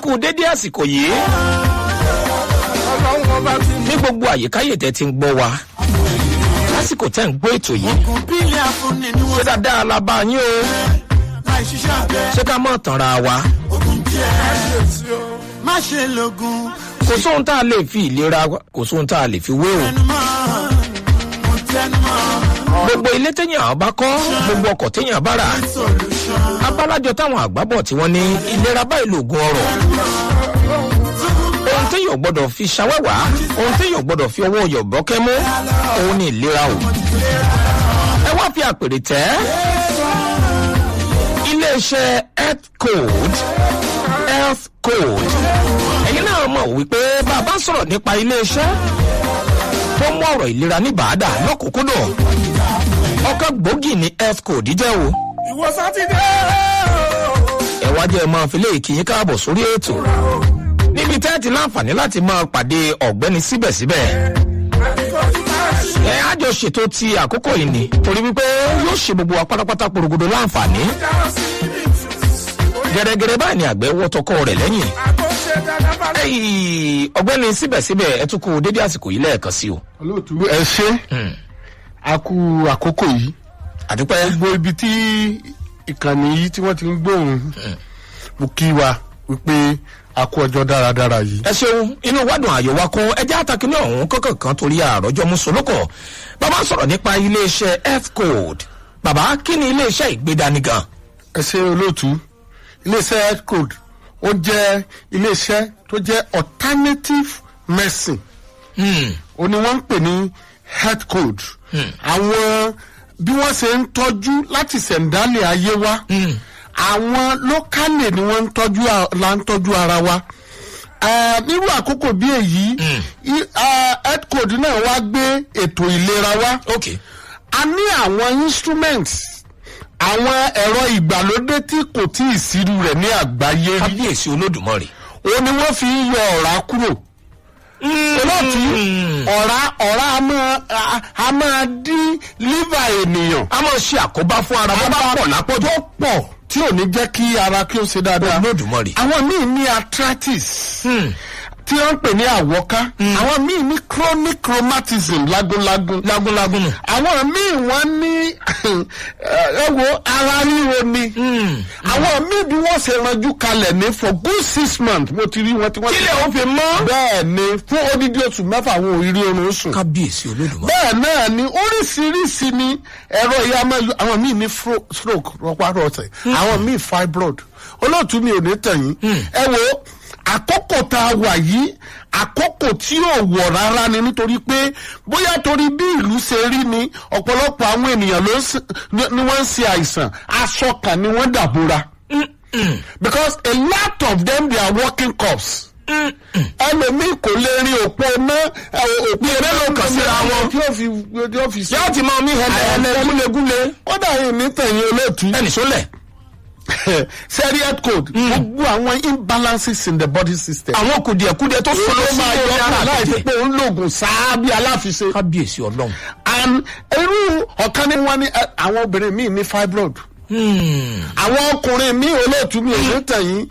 kú dédé àsìkò yìí ọlọ́run ọba ti ní gbogbo àyíkáyè tẹ́ ti ń gbọ́ wa lásìkò tẹ́ ń gbọ́ ètò yìí kún bílí afúnni ni ṣé wọ́n dáadáa la bá yín o láì ṣiṣẹ́ abẹ. ṣé ká mọ̀ tànra wa ogun díẹ̀ má ṣe lògùn kò sóhun tá a lè fi ìlera wa- kò sóhun tá a lè fi wé o tẹnumọ́ mo tẹnumọ́ gbogbo ilé téèyàn bá kọ́ gbogbo ọkọ̀ téèyàn bá rà solution. abálájọ táwọn àgbábọ̀ tí wọ́n ní ìlera báyìí lògùn ọrọ̀ ohun téèyàn gbọ́dọ̀ fi ṣàwẹ́wà ohun téèyàn gbọ́dọ̀ fi ọwọ́ yọ̀bọ́kẹ́ mú òun ní ìlera o ẹ wá fi àpèrè tẹ́ iléeṣẹ́ health code health code ẹ̀yin náà mọ̀ wípé bàbá sọ̀rọ̀ nípa iléeṣẹ́ tó mú ọ̀rọ̀ ìlera ní bàádà lọ́kùnkúndùn ọkọ̀ gbòógì ní health code jẹ́ o ìwọ sátidé ẹ wá jẹ́ ẹ máa fi léèkì yín káàbọ̀ sórí ètò níbi tẹ́ ẹ ti láǹfààní láti máa pàdé ọ̀gbẹ́ni síbẹ̀síbẹ̀ ẹ á jọ ṣètò ti àkókò yìí ni torí wípé yóò ṣe gbogbo wa pátápátá porogodo láǹfààní gẹ́gẹ́rẹ́ báyìí ni àgbẹ̀ wọ́ tọkọ rẹ̀ lẹ́yìn Ẹ̀yì, ọ̀gbẹ́ni síbẹ̀síbẹ̀ ẹ tún kú dédé àsìkò yìí lẹ́ẹ̀kan sí o olóòtú ẹ ṣe a kú àkókò yìí àdúpẹ́ gbogbo ibi tí ìkànnì yìí tí wọ́n ti ń gbóhùn mo kí wa wípé a kú ọjọ́ dáradára yìí. ẹ ṣeun inú wádùn àyò wa kún ẹjẹ àtàkìní ọ̀hún kọ́kàn kan torí àròjọ mùsùlùkọ̀ bàbá sọ̀rọ̀ nípa iléeṣẹ́ health code bàbá kí ni iléeṣẹ́ ìgbédani gan ẹ ṣe olóòtú iléeṣẹ́ health code ó jẹ́ iléeṣẹ́ tó jẹ́ alternative medicine ó ní wọ́n ń pè ní health code àwọn bí wọ́n ṣe ń tọ́jú láti ṣẹ̀ǹdálẹ̀ ayé wa àwọn lókàlè ni wọ́n ń tọ́jú a- la ń tọ́jú ara wa Eh, nírú àkókò bí èyí i- ah, health code náà wá gbé ètò ìlera wa ok a ní àwọn instruments àwọn ẹ̀rọ ìgbàlódé tí kò tí ì sírú rẹ̀ ní àgbáyé rí kábíyèsí olódùmarè òun ni wọ́n fi ń yọ ọ̀rá kúrò olóòtú ọ̀rá ọ̀rá a máa a- a máa dín liver ènìyàn a máa ṣe àkóbá fún ara bó bá pọ̀ lápọ̀jù tó pọ̀ tí ò ní jẹ́ kí ara kí ó ṣe dáadáa olódùmarè àwọn míì ní arthritis tí wọ́n ń pè ní àwọ́ká àwọn míì ní chronic rheumatism lágúnlágún lágúnlágún nù àwọn míì wọ́n ní ẹ wo ara ríro ni àwọn míì bí wọ́n ṣe ranjú kalẹ̀ ní for good six months mo ti rí wọn tí wọ́n ti kílẹ̀ ó fi mọ́ bẹ́ẹ̀ ni fún odidi oṣù mẹ́fà àwọn òrírí oorun sùn kábíyèsí olódùmarè bẹ́ẹ̀ náà ni oríṣiríṣi ni ẹ̀rọ ìyá máa yọ àwọn míì ní fro- stroke rọpárọsẹ̀ àwọn míì fibroid olóòtú mi ò ní tẹ̀yìn ẹ wo àkókò tá a wà yìí àkókò tí ò wọ̀ rárá ni nítorí pé bóyá torí bí ìlú ṣe rí ni ọ̀pọ̀lọpọ̀ àwọn ènìyàn ló ń ṣe- ni ni wọ́n ń ṣe àìsàn aṣọ kan ni wọ́n dàbora because a lot of them they are working cops ẹlòmíì kò lè rin òpó ná òpó mélòó kan síra wọn. tí ó fi tí ó fi yóò ti máa mí hẹlẹ gúlegúle kódà yìí ní tẹ̀yìn olóòtú ẹnì sólẹ̀ serial code gbogbo àwọn imbalances in the body system. àwọn kùdìẹ̀kudìẹ tó sọ ló ó máa yọ ọ́ láì fi pé òun lògùn sáá bí aláfiṣe. kábíyèsí ọlọ́run and irú ọ̀kan ní wọn ní ẹ, àwọn obìnrin míì ní fibroid àwọn ọkùnrin míì olóòtú mi ò ní tẹ̀yìn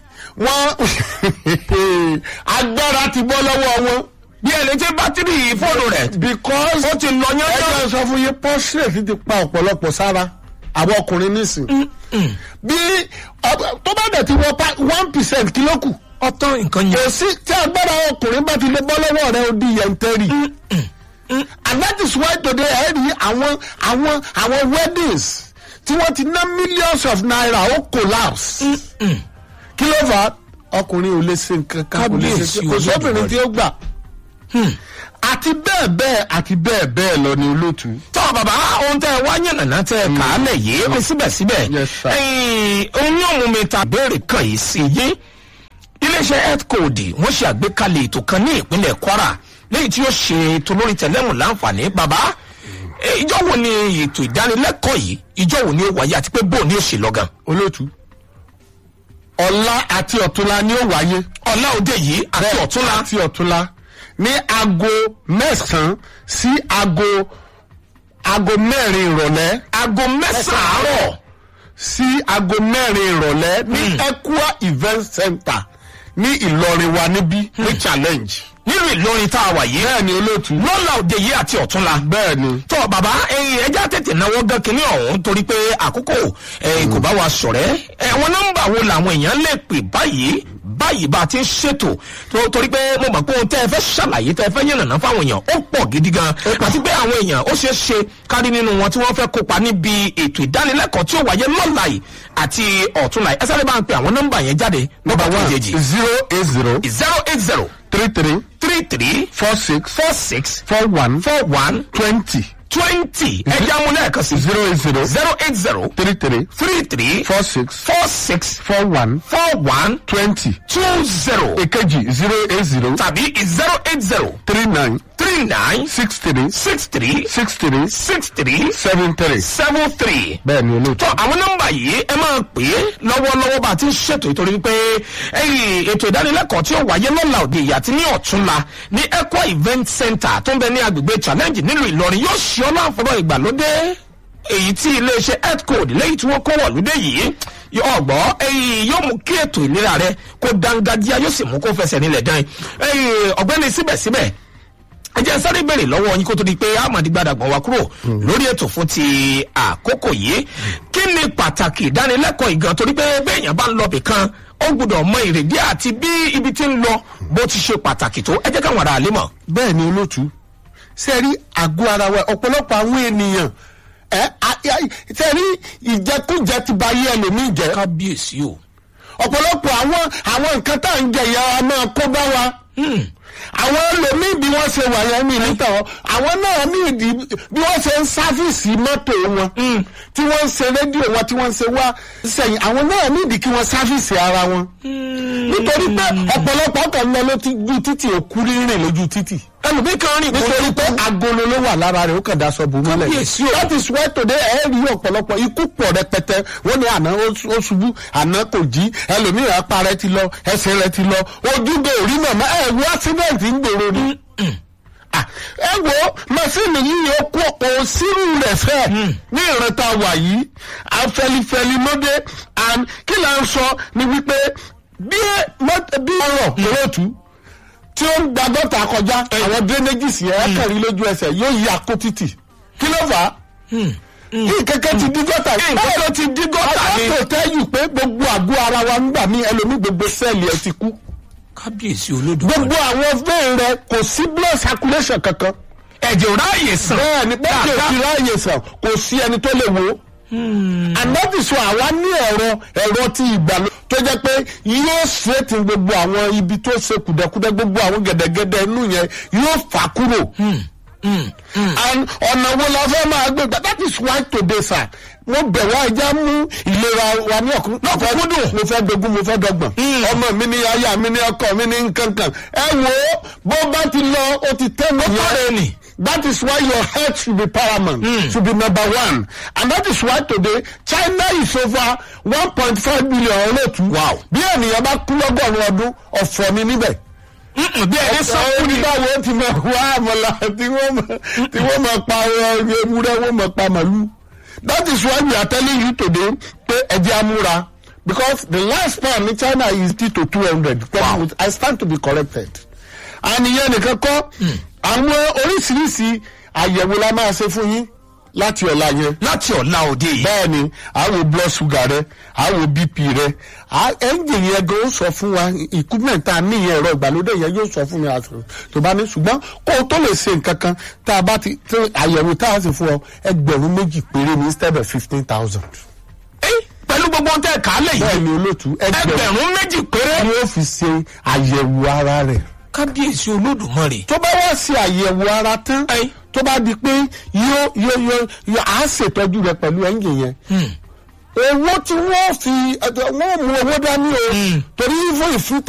wọ́n agbára ti bọ́ lọ́wọ́ wọn bí ẹni tí bátìrì fóònù rẹ̀ because ó ti lọ yán ẹgbẹ́ sọ fún yín prostate ti pa ọ̀pọ̀lọpọ̀ sára àwọn ọkùnrin nísìn bí ọ- tó bá dẹ̀ ti wọ pa one percent kí ló kù ọtán nǹkan yẹn kò sí tí agbára ọkùnrin bá ti lè bọ́ lọ́wọ́ rẹ ó di yẹntẹ́rì and that is why today ẹ rí àwọn àwọn àwọn weddings tí wọ́n ti ná millions of naira ó collapse kí ló fà á ọkùnrin ò lè ṣe nǹkan kan kò lè ṣe Kábíyèsí kò sóbìnrin Olódùmarè. tí ó gbà àti bẹ́ẹ̀ bẹ́ẹ̀ àti bẹ́ẹ̀ bẹ́ẹ̀ lọ ni olóòtú. tọ́ bàbá ohun tẹ́ ẹ wá yànnàná tẹ́ ẹ kà á lẹ̀ yìí ó síbẹ̀síbẹ̀ Yes, sir. ẹ̀yìn ohun yóò mú mi ta béèrè kan yìí sí yé iléeṣẹ́ health code wọ́n ṣe àgbékalẹ̀ ètò kan ní ìpínlẹ̀ kwara lẹ́yìn tí ó ṣe ètò lórí tẹ̀lẹ́mù láǹfààní bàbá eh, ìjọ wo ni ètò ìdánilẹ́kọ̀ọ́ yìí ìjọ wo ni ó wáyé àti pé bóun ni ó ṣe lọ́gàn olóòtú ọ̀la àti ọ̀túnla ni ó wáyé ọ̀la òde yìí àti ọ̀túnla àti ọ̀túnla ní aago mẹ́sàn-án sí aago aago mẹ́rin ìrọ̀lẹ́ aago mẹ́sàn-án àárọ̀ sí aago mẹ́rin ìrọ̀lẹ́ ní Equa event center ní ìlọrin wa níbí ní challenge. nínú ìlọrin tá a wà yìí bẹ́ẹ̀ ni olóòtú. lọ́la òde yìí àti ọ̀túnla bẹ́ẹ̀ ni. tọ́ bàbá ẹyin ẹja tètè náwó gan kínní ọ̀hún torí pé àkókò ẹ̀yìn kò bá wa sọ̀rẹ́ ẹ̀wọ̀n nọ́mbà wo làwọn èèyàn lè pè báyìí báyìí bá a ti ń ṣètò tó- torí pé mo mọ̀ pé ohun tẹ́ ẹ fẹ́ ṣàlàyé tẹ́ ẹ fẹ́ yànnàná fáwọn èèyàn ó pọ̀ gidi gan àti pé àwọn èèyàn ó ṣeé ṣe kárí nínú wọn tí wọ́n fẹ́ kópa níbi ètò ìdánilẹ́kọ̀ọ́ tí ó wáyé lọ́la yìí àti ọ̀túnla yìí ẹ sáré bá ń pe àwọn nọ́mbà yẹn jáde nọ́mbà number one kejì zero eight zero zero eight zero three three three three four six four six four one four one twenty twenty ẹja mú lẹ́ẹ̀kan sí zero eight zero zero eight zero three three three three four six four six four one four one twenty. two zero èkejì zero eight zero tàbí zero eight zero three nine three nine six three six three six three six three seven three. seven three. bẹ́ẹ̀ ni olóòtú. tọ́ àwọn nọ́mbà yìí ẹ máa pè é lọ́wọ́lọ́wọ́ bá a ti ń ṣètò ìtorí pé ẹyìn ètò ìdánilẹ́kọ̀ọ́ tí ó wáyé lọ́la òde ìyá àti ní ọ̀túnla ní equa event center tó ń bẹ ní agbègbè challenge nílùú ìlọrin yóò ṣe ọ́ láǹfọ̀rọ̀ ìgbàlódé èyí tí iléeṣẹ́ health code lẹ́yìn tí wọ́n kó wọ̀lúdé yìí ọgbọ́ ẹyìn yóò mú kí ètò ìlera rẹ kó dángájíá yóò sì mú kó fẹsẹ̀ nílẹ̀ dán ẹyìn ọ̀gbẹ́ni síbẹ̀síbẹ̀ ẹ jẹ́ sáré bèrè lọ́wọ́ yín kó tó di pé amadi gbadagban wa kúrò lórí ètò fún ti àkókò yìí kí ni pàtàkì ìdánilẹ́kọ̀ọ́ ìgan torí pé béèyàn bá ń lọ bìkan ó gbọ́dọ̀ mọ ìrèdí àti bí ibi tí ń lọ bó ti ṣe pàtàkì tó ẹ jẹ́ káwọn ará àlè mọ̀. bẹ́ẹ̀ ni olóòtú. ṣe rí àgọ́ ara wa ọ̀pọ̀lọpọ̀ àwọn ènìyàn ẹ ṣe rí ìjẹkújẹ ti ba ayé ẹlòmíì jẹ kábíyèsí o. ọ̀pọ̀lọpọ̀ àwọn àwọn nǹkan tá à ń jẹ ìyá wa máa kó bá wa àwọn ẹlòmíì bí wọ́n ṣe wà yẹn mi níta wọn àwọn náà ní ìdí bí wọ́n ṣe ń sáfìsì mọ́tò wọn tí wọ́n ń ṣe rédíò wọn tí wọ́n ń ṣe wá sẹ́yìn àwọn náà ní ìdí kí wọ́n sáfìsì ara wọn nítorí pé ọ̀pọ̀lọpọ̀ kan lọ lójú títì òkú rírìn lójú títì ẹlòmíì kan rìn nítorí pé agolo ló wà lára rẹ̀ ó kàn daṣọ bò mọ́lẹ̀ Kábíyèsí o. that is why today ẹ rí ọ̀pọ̀lọpọ̀ ikú pọ̀ rẹpẹtẹ wọ́n ní àná ó ó ṣubú àná kò jí ẹlòmíràn apá rẹ̀ ti lọ ẹsẹ̀ rẹ̀ ti lọ ojúgbò orí màmá ẹ wo accident ń gbòòrò ni. Ah, ẹ wo màsíìnì yìí ó kó òsínú rẹ̀ fẹ́ ní ìrántá wà yìí afẹlifẹli mọ́dé and kí là ń sọ ni wípé bí mọ́t- bí ọ̀rọ̀ lóòtú tí ó ń gba gọ́tà kọjá àwọn drainages yẹn kẹrin lójú ẹsẹ̀ yóò yí akó títì kí ló fà á. kí kẹ̀kẹ́ ti dí gọ́tà nǹkan tó ti dí gọ́tà ni. àwọn tó tẹ́yù pé gbogbo àgọ́ ara wa ń gbà mí ẹlòmí gbogbo sẹ́ẹ̀lì ẹ ti kú kábíyèsí olódùmarè. gbogbo àwọn vein rẹ kò sí blood circulation kankan ẹ̀jẹ̀ ò ráàyè sàn. bẹ́ẹ̀ ni bẹ́ẹ̀ ni òkè ráàyè sàn kò sí ẹni tó lè wo and that is why àwa ní ẹ̀rọ ẹ̀rọ ti ìgbàlódé tó jẹ́ pé yóò ṣètì gbogbo àwọn ibi tó ṣe kùdẹ̀kùdẹ̀ gbogbo àwọn gẹ̀dẹ̀gẹ̀dẹ̀ inú yẹn yóò fà kúrò and ọ̀nà wo la fẹ́ máa gbé gbà that is why today sir mo bẹ̀ wá ẹja mú ìlera wa ní ọ̀kún lọ́kùnkúndùn mo fẹ́ dogun mo fẹ́ dọ́gbọ̀n ọmọ mi ní aya mi ní ọkọ mi ní nkankan ẹ wo bó bá ti lọ o ti tẹ́ mi tọ́lẹ̀ ni. that is why your health should be paramount mm. should be number one and that is why today china is over one point five billion olóòtú Wow. bí ènìyàn bá kú lọ́gọ́rùn-ún ọdún ọ̀fọ̀ ni níbẹ̀ Mm-mm, bí ẹni sọ́kù ni. báwo ti máa wá àmàlà tí wọ́n máa tí wọ́n máa pa ọ- ewúrẹ́ wọ́n máa pa màlúù. that is why we are telling you today pé ẹ̀jẹ̀ amúra because the last span ní china is fifty to two hundred. Wow. i stand to be corrected. àníyàn nìkan kọ́ àwọn oríṣiríṣi àyẹ̀wò la máa ṣe fún yín láti ọ̀la yẹn láti ọ̀la òde yìí. bẹ́ẹ̀ ni a wo blood sugar rẹ a wo bp rẹ a ẹ́ńjìn yẹn gan ó sọ fún wa equipment tá a ní yẹn ẹ̀rọ ìgbàlódé yẹn yóò sọ fún mi àti tó bá ní ṣùgbọ́n kó o tó lè ṣe nǹkan kan tá a bá ti tí àyẹ̀wò tá a sì fún ọ ẹgbẹ̀rún méjì péré ní instead of fifteen thousand. Ẹ́, pẹ̀lú gbogbo ohun tẹ́ ẹ̀ kálẹ̀ bẹ́ẹ̀ yìí ni olóòtú ẹgbẹ̀rún ẹgbẹ̀rún méjì péré. ni ó fi ṣe àyẹ̀wò ara rẹ̀ kábíyèsí olódùmarè. tó bá wá ṣe àyẹ̀wò ara tán Ẹ́. tó bá di pé yóò yóò yóò yóò á ṣètọ́jú rẹ pẹ̀lú ẹ́ńjìn yẹn owó tí wọ́n fi wọ́n mú owó dání o torí fún ìfúta.